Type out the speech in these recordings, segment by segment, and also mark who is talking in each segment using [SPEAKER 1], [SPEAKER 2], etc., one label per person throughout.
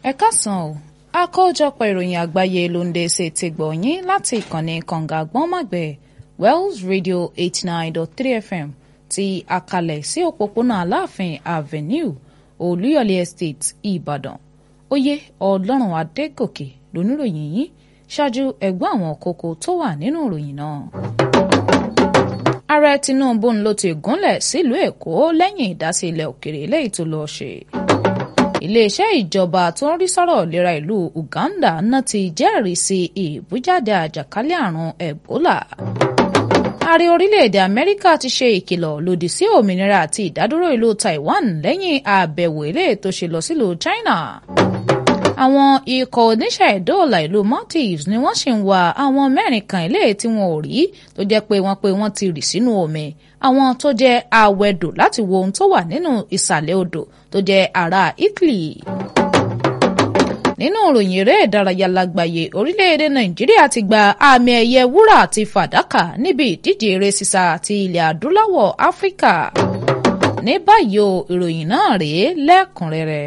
[SPEAKER 1] ẹ káàsán o àkójọpọ̀ ìròyìn àgbáyé ló ń dé ṣe ti gbọ̀nyìn láti ìkànnì kànga gbọ́nmàgbẹ̀ Wells Radio eighty nine dot three FM ti àkàlẹ̀ sí òpópónà Aláàfin Avenue Olúyọ̀lé Estate Ìbàdàn oyè Ọlọ́run Adégòkè lóníròyìn yìí ṣáájú ẹgbọ́n àwọn kókó tó wà nínú ìròyìn náà. Ààrẹ Tinubu ń ló ti gúnlẹ̀ sílùú Èkó lẹ́yìn ìdásílẹ̀ òkèrè lẹ́yìn tó lọ́ọ́ ṣe iléeṣẹ́ ìjọba tó ń rí sọ́rọ̀ ìlera ìlú Uganda náà ti jẹ́rìí sí ìbújáde àjàkálẹ̀ àrùn Ebola. ààrẹ orílẹ̀-èdè Amẹ́ríkà ti ṣe ìkìlọ̀ lòdì sí òmìnira àti ìdádúró ìlú Taiwan lẹ́yìn àbẹ̀wò ilé tó ṣe lọ sílùú China. àwọn ikọ̀ oníṣẹ́ ìdóòlà ìlú Maldives ni wọ́n sì ń wá àwọn mẹ́rin kan ilé tí wọn ò rí tó jẹ́ pé wọ́n pé wọ́n ti rì sínú omi àwọn tó jẹ́ awẹ́dò láti wo ohun tó wà nínú ìsàlẹ̀ odò tó jẹ́ ará Italy. nínú ìròyìn eré ìdárayá lágbàáyé orílẹ̀-èdè Nàìjíríà ti gba àmì ẹ̀yẹ wúrà àti fàdákà níbi ìdíje eré sísá ti ilẹ̀ adúláwọ̀ Áfíríkà. ní báyìí o ìròyìn náà rèé lẹ́kùnrẹ́rẹ́.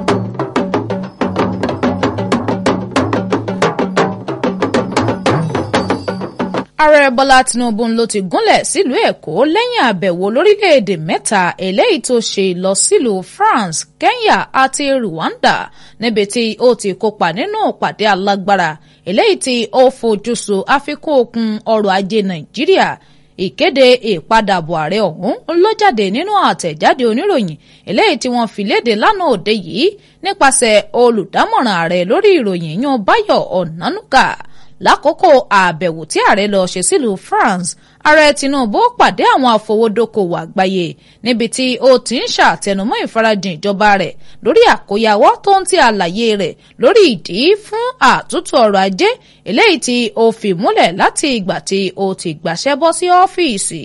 [SPEAKER 1] ààrẹ bọ́lá tinubu ló ti gúnlẹ̀ sílùú èkó lẹ́yìn àbẹ̀wò lórílẹ̀‐èdè mẹ́ta eléyìí tó ṣe lọ sílùú france kenya àti rwanda níbi tí ó ti kópa nínú ìpàdé alágbára eléyìí tí ó fojúsùn àfikún okun ọrọ̀ ajé nàìjíríà ìkéde ìpadàbọ̀ ààrẹ ọ̀hún ló jáde nínú àtẹ̀jáde oníròyìn eléyìí tí wọ́n fi léde lánàá òde yìí nípasẹ̀ olùdámọ̀ràn ààrẹ lórí ìròyìn yan báyọ̀ ọ̀nánúkà lákòókò àbẹ̀wò tí ààrẹ lọ ṣe sílùú France ààrẹ Tinubu pàdé àwọn afowódókòwò àgbáyé níbi tí ó ti ń ṣàtẹnumọ́ ìfarajìn ìjọba rẹ̀ lórí àkóyawọ́ tó ń ti àlàyé rẹ̀ lórí ìdí fún àtúntò ọrọ̀ ajé eléyìí tí ó fi múlẹ̀ láti ìgbà tí ó ti gbàṣẹ́ bọ́ sí ọ́fíìsì.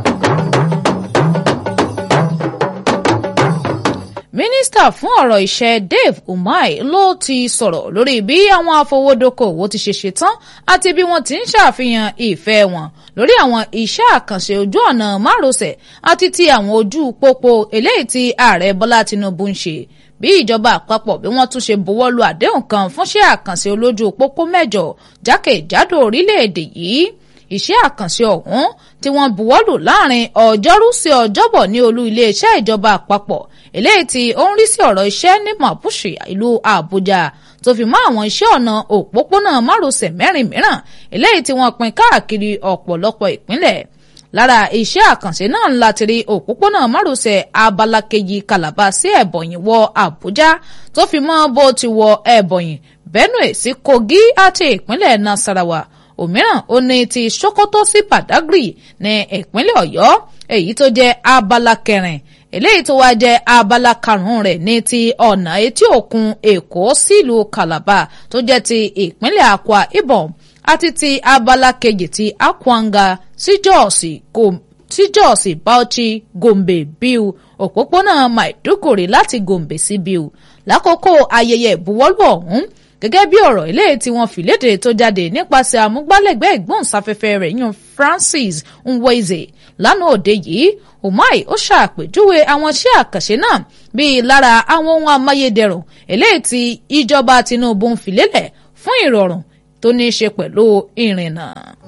[SPEAKER 1] mínísítà fún ọ̀rọ̀ iṣẹ́ Dave Umahi ló ti sọ̀rọ̀ lórí bí àwọn afowódókòwò ti ṣe ṣetán àti bí wọ́n ti ń ṣàfihàn ìfẹ́ wọn lórí àwọn iṣẹ́ àkànṣe ojú ọ̀nà márosẹ̀ àti ti àwọn ojú pópó eléyìí tí ààrẹ Bọ́lá Tinubu ń ṣe bí ìjọba àpapọ̀ bí wọ́n tún ṣe buwọ́ lu àdéhùn kan fúnṣẹ́ àkànṣe olójú pópó mẹ́jọ jákèjádò orílẹ̀-èdè yìí iṣẹ́ àkànṣe ọ̀hún tí wọ́n buwọ́lù láàrin ọjọ́rú sí ọjọ́bọ̀ ní olú iléeṣẹ́ ìjọba àpapọ̀ eléyìí tí ó ń rí sí ọ̀rọ̀ iṣẹ́ ní Mapushi ìlú Àbújá tó fi mọ́ àwọn iṣẹ́ ọ̀nà òpópónà márosẹ̀ mẹ́rin mìíràn eléyìí tí wọ́n pín káàkiri ọ̀pọ̀lọpọ̀ ìpínlẹ̀ lára iṣẹ́ àkànṣe náà ńlá ti rí òpópónà márosẹ̀ abala kejì Calabar sí Ẹ̀bọ̀nyì wọ Àbújá tó fi mọ́ bó ti wọ Ẹ̀bọ̀nyì Benue sí Kogi àti ìpínlẹ̀ Nasarawa òmíràn ó ní ti Sokoto sí Badagry ní ìpínlẹ̀ Ọ̀yọ́ èyí tó jẹ́ abala kẹrin eléyìí tó wá jẹ́ abala karùn-ún rẹ̀ ní ti ọ̀nà etí òkun Èkó sílùú Calabar tó jẹ́ ti ìpínlẹ̀ Akwa Ibom àti ti abala kejì ti Akwanga sí Jọ́ọ̀sì sí Jọ́ọ̀sì Bauchi Gombe Biu òpópónà Maiduguri láti Gombe sí Biu lákòókò ayẹyẹ ìbuwọ́lù ọ̀hún gẹ́gẹ́ bí ọ̀rọ̀ ilé tí wọ́n fi léde tó jáde nípasẹ̀ amúgbálẹ́gbẹ̀ẹ́ ìgbóhùnsáfẹ́fẹ́ rẹ̀ yan Francis Nweze lánàá òde yìí Umahi ó ṣàpèjúwe àwọn iṣẹ́ àkànṣe náà bíi lára àwọn ohun amáyédẹrùn eléyìí tí ìjọba Tinubu ń fi lélẹ̀ fún ìrọ̀rùn tó ní í ṣe pẹ̀lú ìrìnnà.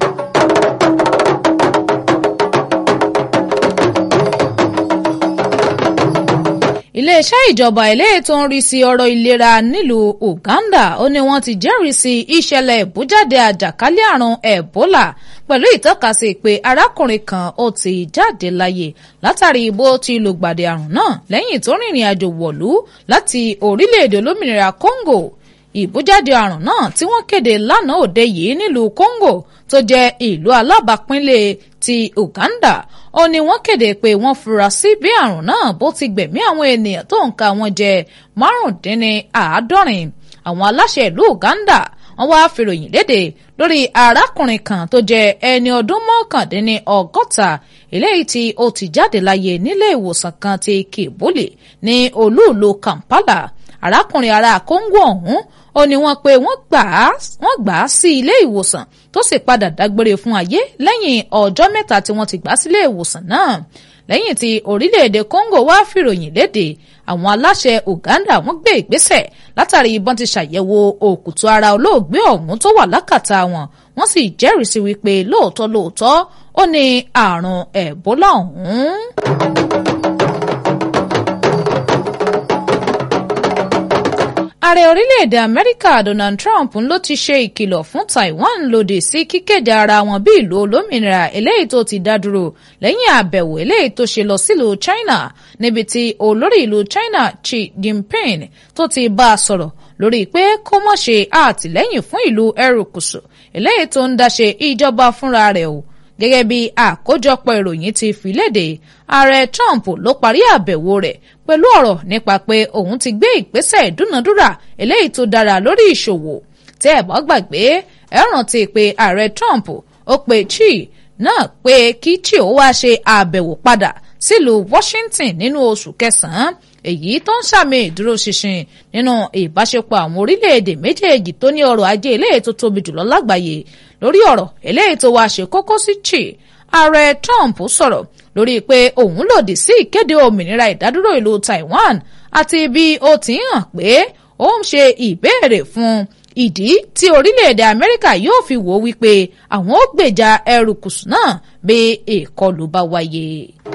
[SPEAKER 1] iléeṣẹ́ ìjọba eléyìí tó ń rí sí ọ̀rọ̀ ìlera nílùú Uganda ó ní wọ́n ti jẹ́rìí sí ìṣẹ̀lẹ̀ ìbújáde àjàkálẹ̀ àrùn Ebola pẹ̀lú ìtọ́kasí pé arákùnrin kan ó ti jáde láyé látàrí bó ti lùgbàdì àrùn náà lẹ́yìn tó rìnrìn àjò wọ̀lú láti orílẹ̀-èdè olómìnira Congo ìbújáde àrùn náà tí wọ́n kéde lánàá òde yìí nílùú Congo tó jẹ́ ìlú alábàápínlẹ̀ ti Uganda ó ní wọ́n kéde pé wọ́n fura sí bí àrùn náà bó ti gbẹ̀mí àwọn ènìyàn tó ń ka wọn jẹ márùndínláàádọ́rin àwọn aláṣẹ ìlú Uganda wọ́n wá fìròyìn léde lórí arákùnrin kan tó jẹ́ ẹni ọdún mọ́kàndínní ọgọ́ta eléyìí tí ó ti jáde láyé nílé ìwòsàn kan ti Kibuli ní olúùlú Kampala arákùnrin ará Kóńgò ọ̀hún ó ní wọ́n pé wọ́n gbà á wọ́n gbà á sí ilé ìwòsàn tó sì padà dágbére fún ayé lẹ́yìn ọjọ́ mẹ́ta tí wọ́n ti gbà á sílé ìwòsàn náà lẹ́yìn tí orílẹ̀-èdè Congo wá fìròyìn léde àwọn aláṣẹ Uganda wọ́n gbé ìgbésẹ̀ látàrí ìbọn ti ṣàyẹ̀wò òkùtù ara olóògbé ọ̀hún tó wà lákàtà wọn wọ́n sì jẹ́rìísí wípé lóòótọ́ lóòótọ́ ó ní àrùn Ẹ̀bólà ọ̀hún. ààrẹ orílẹ̀-èdè amẹ́ríkà donald trump ló ti ṣe ìkìlọ̀ fún taiwan lòdì sí kíkéde ara wọn bí ìlú olómìnira eléyìí tó ti dá dúró lẹ́yìn àbẹ̀wò eléyìí tó ṣe lọ sílùú china níbi tí olórí ìlú china xi jinping tó ti bá a sọ̀rọ̀ lórí pé kó mọ̀ ṣe àtìlẹ́yìn fún ìlú erékùṣù eléyìí tó ń dáṣe ìjọba fúnra rẹ̀ o gẹ́gẹ́ bí àkójọpọ̀ ìròyìn ti fi léde ààrẹ trump ló parí àbẹ̀wò rẹ̀ pẹ̀lú ọ̀rọ̀ nípa pé òun ti gbé ìgbésẹ̀ ìdúnadúrà eléyìí tó dára lórí ìṣòwò tẹ́ ẹ̀ bá gbàgbé ẹ rántí pé ààrẹ trump ó pe Xi náà pé kí Xi ó wá ṣe àbẹ̀wò padà sílùú washington nínú oṣù kẹsàn-án èyí tó ń sàmì ìdúróṣinṣin nínú ìbáṣepọ̀ àwọn orílẹ̀-èdè méjèèjì tó ní ọrọ̀ ajé eléyìí tó tóbi jùlọ lágbàáyé lórí ọ̀rọ̀ eléyìí tó wáá ṣe kókó sí Xi ààrẹ Trump sọ̀rọ̀ lórí pé òun lòdì sí ìkéde òmìnira ìdádúró ìlú Taiwan àti bí ó ti ń hàn pé ó ń ṣe ìbéèrè fún ìdí tí orílẹ̀-èdè Amẹ́ríkà yóò fi wò wípé àwọn ó gbèjà erékùṣù náà bí ìkọlù bá wáyé.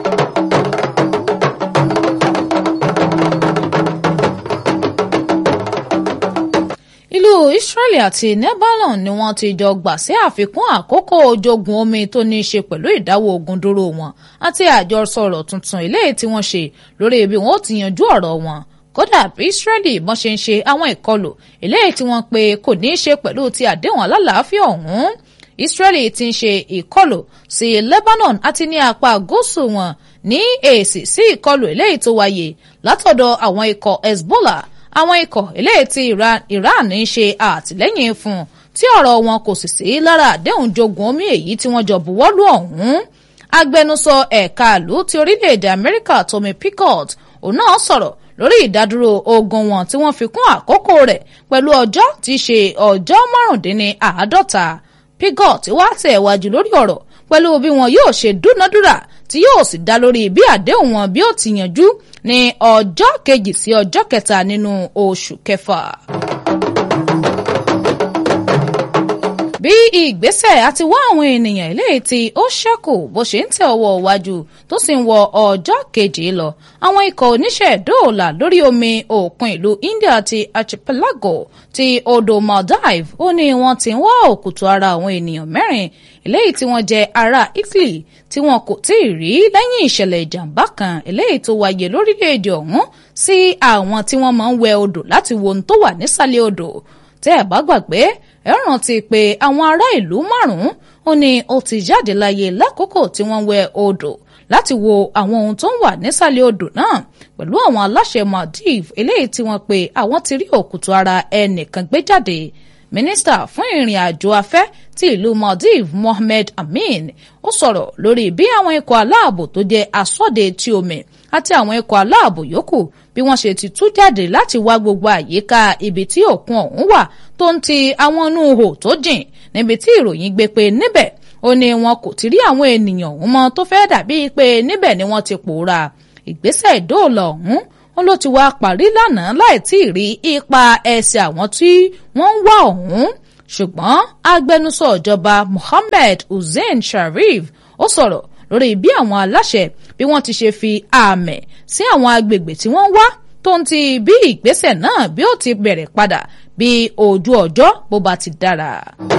[SPEAKER 1] ìlú Israeli àti Lebanon ni wọ́n ti jọ gbà sí àfikún àkókò ojogun omi tó ní í ṣe pẹ̀lú ìdáwọ́ ogun dúró wọn àti àjọsọ̀rọ̀ tuntun eléyìí tí wọ́n ṣe lórí ibi wọn ó ti yanjú ọ̀rọ̀ wọn kódà bí Israeli bọ́n ṣe ń ṣe àwọn ìkọlù eléyìí tí wọ́n pe kò ní í ṣe pẹ̀lú ti àdéhùn alálàáfíà ọ̀hún Israeli ti ń ṣe ìkọlù sí Lebanon àti ní apá gúúsù wọn ní èsì sí ìkọlù eléyìí tó wáyé látọ̀dọ̀ àwọn ikọ̀ Hezbollah àwọn ikọ̀ eléyìí tí Iran ń ṣe àtìlẹ́yìn fún tí ọ̀rọ̀ wọn kò sì sí lára àdéhùn jogun omi èyí tí wọ́n jọ buwọ́lù ọ̀hún agbẹnusọ ẹ̀ka ìlú ti orílẹ̀-èdè Amẹ́ríkà Tommy Pickett òun náà sọ̀rọ̀ lórí ìdádúró ogun wọn tí wọ́n fi kún àkókò rẹ̀ pẹ̀lú ọjọ́ tí í ṣe ọjọ́ márùndínláàádọ́ta Pickett wá tẹ̀ wájú lórí ọ̀rọ̀ pẹ̀lú bí wọn yóò ṣe dúnadúrà tí yóò sì dá lórí bí àdéhùn wọn bí ó ti yanjú ní ọjọ́ kejì sí ọjọ́ kẹta nínú oṣù kẹfà. bí ìgbésẹ̀ àti wá àwọn ènìyàn eléyìí tí ó ṣẹ́kù bó ṣe ń tẹ ọwọ́ iwájú tó sì ń wọ ọjọ́ kejì lọ àwọn ikọ̀ oníṣẹ́ dóòlà lórí omi òkun ìlú India ti archipelago ti odò Maldive ó ní wọ́n ti ń wá òkùtù ara àwọn ènìyàn mẹ́rin eléyìí tí wọ́n jẹ́ ará Italy tí wọn kò tí ì rí lẹ́yìn ìṣẹ̀lẹ̀ ìjàmbá kan eléyìí tó wáyé lórílẹ̀‐èdè ọ̀hún sí àwọn tí wọ́n máa ń wẹ odò láti wo ohun tó wà nísàlẹ̀ odò tẹ́ ẹ̀ bá gbàgbé ẹ rántí pé àwọn ará ìlú márùn-ún ó ní ó ti jáde láyé lákòókò tí wọ́n wẹ odò láti wo àwọn ohun tó ń wà nísàlẹ̀ odò náà pẹ̀lú àwọn aláṣẹ Maldives eléyìí tí wọ́n pe àwọn ti rí òkùtù ara ẹnìkan gbé jáde mínísítà fún ìrìn àjò afẹ́ ti ìlú Maldives Mohammed Amin ó sọ̀rọ̀ lórí bí àwọn ikọ̀ aláàbò tó jẹ́ asọ́de tí omi àti àwọn ikọ̀ aláàbò yòókù bí wọ́n ṣe ti tú jáde láti wá gbogbo àyíká ibi tí òkun ọ̀hún wà tó ń ti àwọn inú ihò tó jìn níbi tí ìròyìn gbé pé níbẹ̀ ó ní wọn kò ti rí àwọn ènìyàn ọ̀hún mọ́ tó fẹ́ dàbí pé níbẹ̀ ni wọ́n ti pòórá ìgbésẹ̀ ìdóòlà ọ̀hún wọn ló ti wá parí lánàá láì tí ì rí ipa ẹsẹ̀ àwọn tí wọ́n ń wá ọ̀hún ṣùgbọ́n agbẹnusọ ìjọba Mohammed Hussein Sharif ó sọ̀rọ̀ lórí bí àwọn aláṣẹ bí wọ́n ti ṣe fi àmẹ̀ sí àwọn agbègbè tí wọ́n wá tó ń ti bí ìgbésẹ̀ náà bí ó ti bẹ̀rẹ̀ padà bí ojú ọjọ́ bó bá ti dára.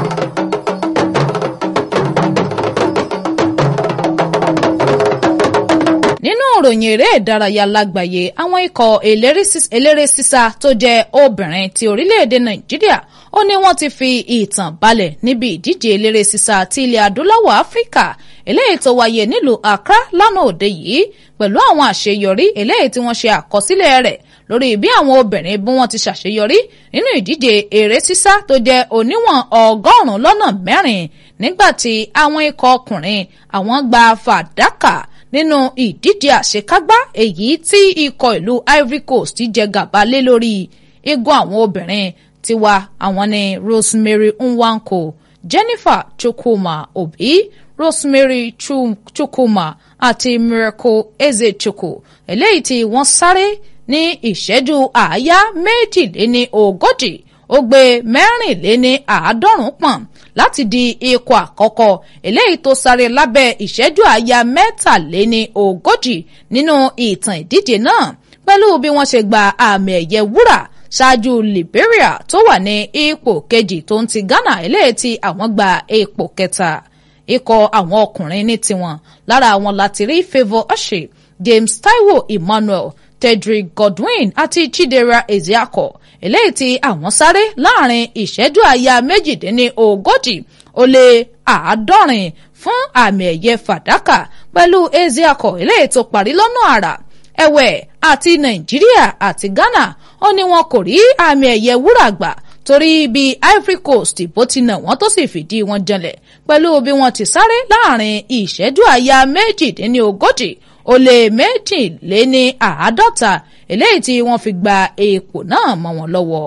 [SPEAKER 1] nínú ìròyìn eré ìdárayá lágbàáyé àwọn ikọ̀ eléré sísá tó jẹ́ obìnrin ti orílẹ̀-èdè Nàìjíríà ó ní wọ́n ti fi ìtàn balẹ̀ níbi ìdíje eléré sísá ti ilẹ̀ adúláwọ̀ Áfíríkà eléyìí tó wáyé nílùú Accra lánàá òde yìí pẹ̀lú àwọn àṣeyọrí eléyìí tí wọ́n ṣe àkọsílẹ̀ rẹ̀ lórí bí àwọn obìnrin bí wọ́n ti ṣàṣeyọrí nínú ìdíje eré sísá tó jẹ́ oníwọ̀n ọgọ́rùn-ún lọ́nà mẹ́rin nígbà tí àwọn ikọ̀ ọkùnrin àwọn gba fàdákà nínú ìdíje àṣekágbá èyí tí ikọ̀ ìlú Ivory Coast ti jẹ gàba lé lórí igun àwọn obìnrin tiwa àwọn ni Rosemary Nwanko Jennifer Chukwuma Obi Rosemary Chukwuma àti Miracle Ezechukwu eléyìí tí wọ́n sáré ní ìṣẹ́jú àáyá méjìléní ogójì ó gbé mẹ́rìnléní àádọ́rùn-ún pọ̀n láti di ikọ̀ àkọ́kọ́ eléyìí tó sáré lábẹ́ ìṣẹ́jú àáyá mẹ́tàléní ogójì nínú ìtàn ìdíje náà pẹ̀lú bí wọ́n ṣe gba àmì ẹ̀yẹ wúrà ṣáájú Liberia tó wà ní ipò kejì tó ń ti Ghana eléyìí tí àwọn gba ipò kẹta ikọ̀ àwọn ọkùnrin ní tiwọn lára àwọn láti rí Favour Oshe James Taiwo Emmanuel Tedrick Godwin àti Chidera Ezeako eléyìí tí àwọn sáré láàrin ìṣẹ́jú àyà méjìdínní ogójì ó lé àádọ́rin fún àmì ẹ̀yẹ fàdákà pẹ̀lú Ezeako eléyìí tó parí lọ́nà àrà ẹ̀wẹ̀ àti Nàìjíríà àti Ghana ó ní wọn kò rí àmì ẹ̀yẹ wúrà gbà torí bí Ivory Coast bó ti nà wọ́n tó sì fìdí wọn janlẹ̀ pẹ̀lú bí wọ́n ti sáré láàrin ìṣẹ́jú àyà méjìdínní ogójì ó lé méjìléní àádọ́ta eléyìí tí wọ́n fi gba ipò náà mọ́ wọn lọ́wọ́.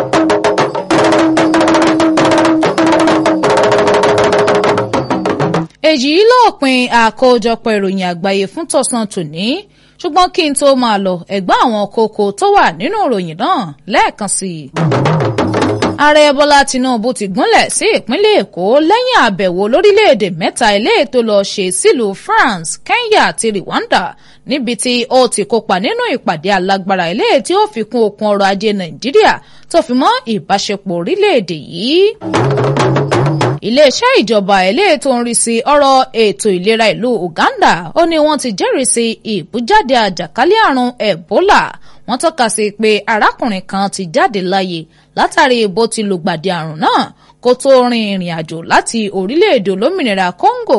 [SPEAKER 1] èyí lópin àkójọpọ̀ ìròyìn àgbáyé fún tọ̀sán tòní ṣùgbọ́n kí n tó máa lọ ẹ̀gbọ́n àwọn kókó tó wà nínú ìròyìn náà lẹ́ẹ̀kan sí i. ààrẹ bọ́lá tinubu ti gúnlẹ̀ sí ìpínlẹ̀ èkó lẹ́yìn àbẹ̀wò lórílẹ̀‐èdè mẹ́ta eléyìí tó lọ ṣe sílùú france kenya àti rwanda níbi tí ó ti kópa nínú ìpàdé alágbára eléyìí tí ó fi kún okun ọrọ̀ ajé nàìjíríà tó fi mọ́ ìbáṣepọ̀ orílẹ̀‐èdè yìí iléeṣẹ́ ìjọba eléyìí tó ń rí sí ọ̀rọ̀ ètò ìlera ìlú Uganda ó ní wọ́n ti jẹ́rìí sí ìbújáde àjàkálẹ̀ àrùn Ebola wọ́n tọ́ka sí pé arákùnrin kan ti jáde láyé látàrí bó ti lùgbàdì àrùn náà kó tó rin ìrìn àjò láti orílẹ̀-èdè olómìnira Congo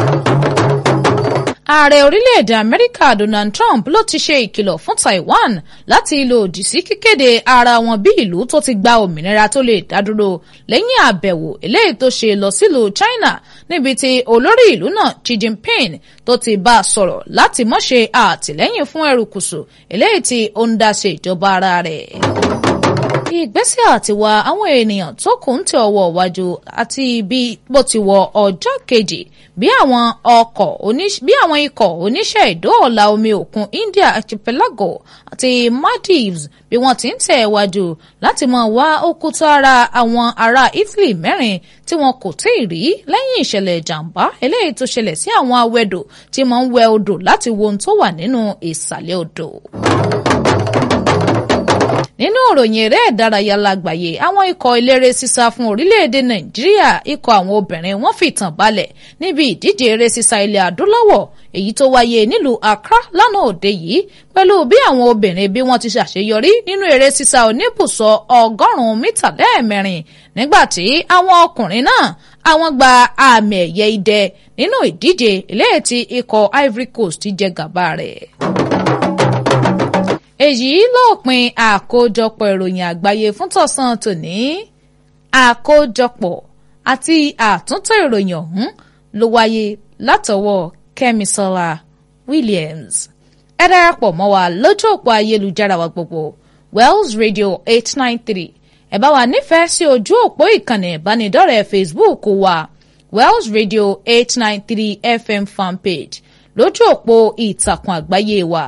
[SPEAKER 1] ààrẹ orílẹ̀-èdè amẹ́ríkà donald trump ló ti ṣe ìkìlọ̀ fún taiwan láti lòdì sí kíkéde ara wọn bí ìlú tó ti gba òmìnira tó lè dádúró lẹ́yìn àbẹ̀wò eléyìí tó ṣe lọ sílùú china níbi tí olórí ìlú náà xi jinping tó ti bá a sọ̀rọ̀ láti má ṣe àtìlẹ́yìn fún erékùṣù eléyìí tí ó ń dá ṣe ìjọba ara rẹ̀ ìgbésẹ̀ àti wa àwọn ènìyàn tó kù ń tẹ ọwọ́ iwájú àti bí bó ti wọ ọjọ́ kejì bí àwọn ọkọ̀ bí àwọn ikọ̀ oníṣẹ́ ìdóòlà omi òkun India archipelago àti Maldives bí wọ́n ti ń tẹ̀ wájú láti máa wá òkúta ara àwọn ará Italy mẹ́rin tí wọn kò tí ì rí lẹ́yìn ìṣẹ̀lẹ̀ ìjàmbá eléyìí tó ṣẹlẹ̀ sí àwọn awẹ́dò tí máa ń wẹ odò láti wo ohun tó wà nínú ìsàlẹ̀ odò nínú ìròyìn eré ìdárayá lágbàáyé àwọn ikọ̀ eléré sísá fún orílẹ̀-èdè nàìjíríà ikọ̀ àwọn obìnrin wọ́n fìtàn balẹ̀ níbi ìdíje eré sísá ilẹ̀ adúláwọ̀ èyí tó wáyé nílùú accra lánàá òde yìí pẹ̀lú bí àwọn obìnrin bí wọ́n ti ṣàṣeyọrí nínú eré sísá oníbùsọ̀ ọgọ́rùn-ún mítà lẹ́ẹ̀mẹrin nígbà tí àwọn ọkùnrin náà àwọn gba àmì ẹ̀yẹ idẹ nínú ìdíje eléyìí tí ikọ̀ ivory coast jẹ gàba rẹ̀ èyí lópin àkójọpọ̀ ìròyìn àgbáyé fún tọ̀sán tòní àkójọpọ̀ àti àtúntò ìròyìn ọ̀hún ló wáyé látọwọ́ kẹ́misọ́lá williams ẹ darapọ̀ mọ́ wa lójú òpó ayélujára wa gbogbo wells radio eight nine three ẹ bá wa nífẹ̀ẹ́ sí ojú òpó ìkànnì ìbánidọ́rẹ̀ẹ́ facebook wa wells radio eight nine three fm fanpage lójú òpó ìtàkùn àgbáyé wa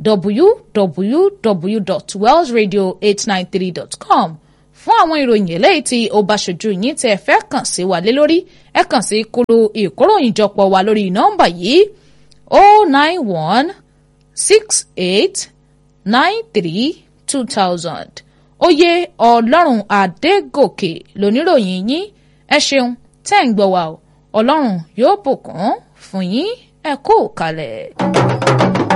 [SPEAKER 1] www.wellsradio893.com fún àwọn ìròyìn eléyìí tí ó bá ṣojú yín tẹ́ ẹ fẹ́ kàn sí wa lé lórí ẹ kàn sí kúlù ìkóròyìnjọpọ̀ wa lórí nọ́mbà yìí o nine one six eight nine three two thousand oyè ọlọ́run adégòkè lóníròyìn yín ẹ ṣeun tẹ́ ń gbọ́ wa o ọlọ́run yóò bùkún fún yín ẹ kú kalẹ̀.